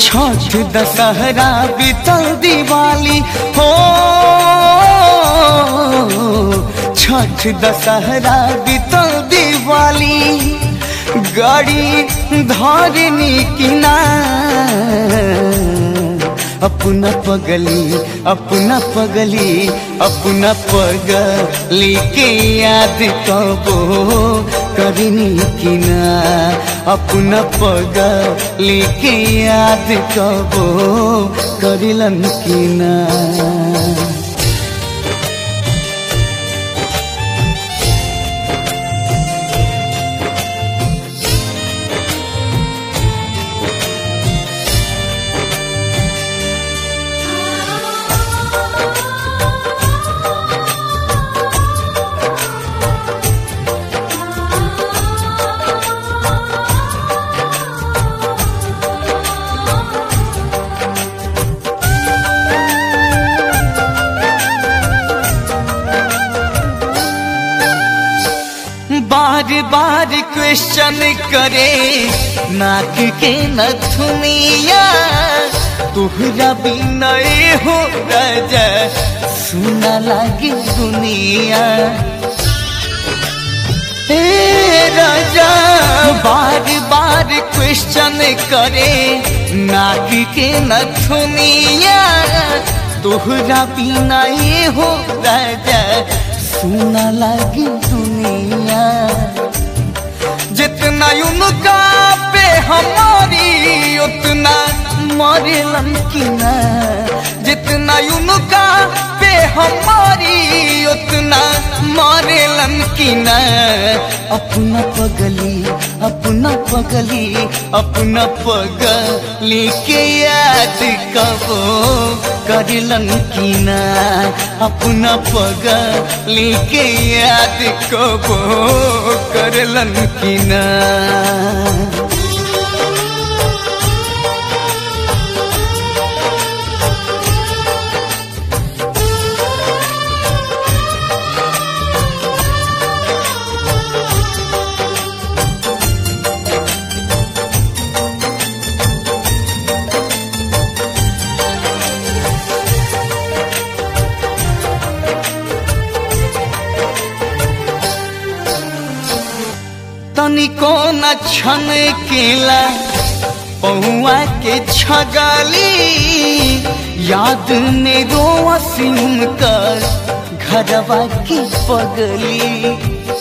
छठ दशहरा बीतल दिवाली हो छठ दशहरा बीतल दिवाली गाड़ी धरनी किना अपना पगली अपना पगली अपना पगली के याद कबो करनी किना अपना पगली के याद कबो करिलन किना बार बार क्वेश्चन करे नाक के नथुनिया तुहरा बिनय हो राजा सुना लागी दुनिया हे राजा बार बार क्वेश्चन करे नाक के नथुनिया तोहरा बिना ये हो राजा सुना लागी दुनिया जितना उनका पे हमारी उतना मरेलन की ना जितना उनका पे हमारी उतना मरेलन की ना अपना पगली अपना पगली अपना पगली के याद कबो करलन की ना अपना पगली के याद कबो करलन की ना तनिको न छन केला पहुआ के छगली याद में रोवस उनकर घरवा की पगली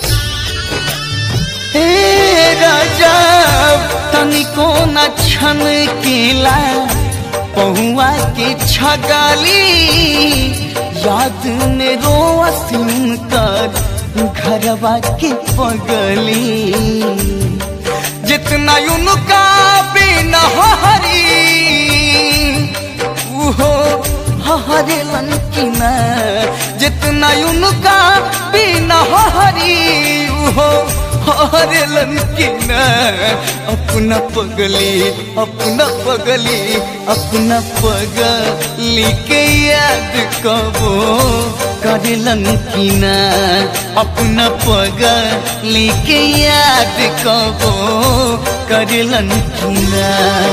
हे राजा तनिको न छन केला पहुआ के छगली याद में रोवस उनकर घरवा के पगली जितना उनका बिना हरी उहो हरे लंकिना जितना उनका बिना हरी उहो हरे लंकिना अपना पगली अपना पगली अपना पगली के याद कबो करलन किना अपना पगली के याद कबो करलन किना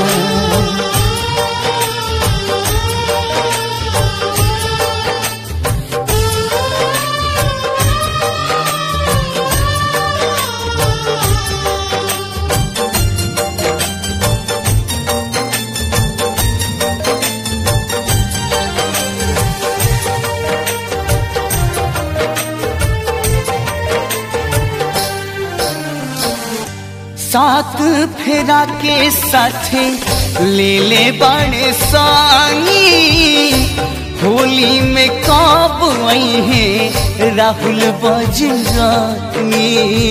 सात फेरा के साथे ले ले बड़े सानी होली में कब आई है राहुल बजरानी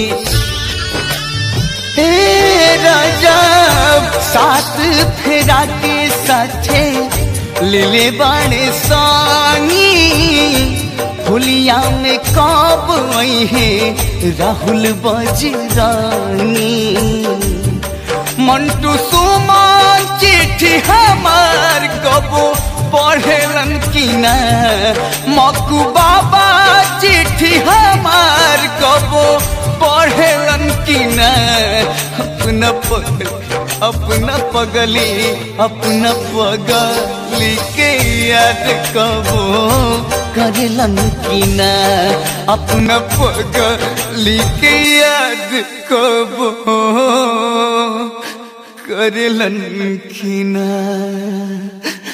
हे राजा सात फेरा के साथे ले ले बड़े सानी होलिया में कब आई है राहुल बजरानी मंटू सुमान चिट्ठी हमार कबो पढ़ेलन की ना मकू बाबा चिट्ठी हमार कबो पढ़ेलन की ना अपना पढ़ अपना पगली अपना पगली के याद कबो करेलन की ना अपना पगली के याद कबो करेलन की ना